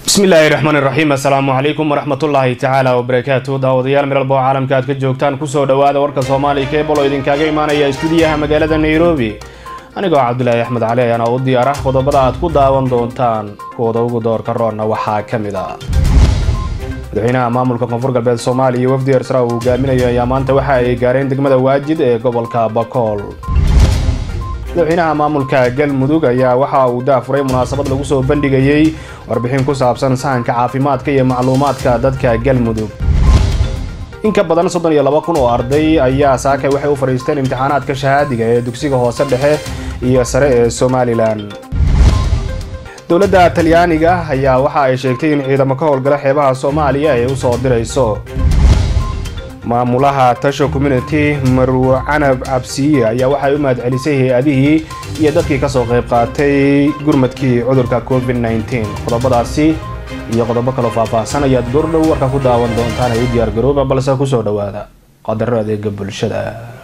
bismillaahi raxmaani raxiim assalaamu calaykum waraxmatullaahi tacaala wabarakaatu daawadayaal meelbo caalamka aad ka joogtaan kusoo dhowaada warka soomaaliya keebal oo idinkaaga imaanaya istuudiyaha magaalada nairobi anigoo cabdulaahi axmed cali ayaana u diyaara qodobada aad ku daawan doontaan kuwada ugu doorka roonna waxaa ka mid ah madaxweynaha maamulka koonfur galbeed soomaaliya iyo wafdi ersra uu hogaaminayo ayaa maanta waxa ay gaareen degmada waajid ee gobolka bakool madaxweynaha maamulka galmudug ayaa waxa uu daafuray munaasabad lagu soo bandhigayey warbixin ku saabsan sahanka caafimaadka iyo macluumaadka dadka galmudug in ka badan soddon iyo laba kun oo arday ayaa saakay waxay u fadhiisteen imtixaanaadka shahaadiga ee dugsiga hoose dhexe iyo sare ee somalilan dowladda talyaaniga ayaa waxa ay sheegtay in ciidamo ka howlgala xeebaha soomaaliya ay usoo dirayso maamulaha tasho community marwo canab cabsiye ayaa waxay u mahadcelisay hay-adihii iyo dadkii kasoo qayb qaatay gurmadkii cudurka covid nteen qodobadaasi iyo qodobo kaloo faahfaahsan ayaad goordhow warka ku daawan doontaan ay u diyaar garooba balse kusoo dhowaada qadaro adeega bulshada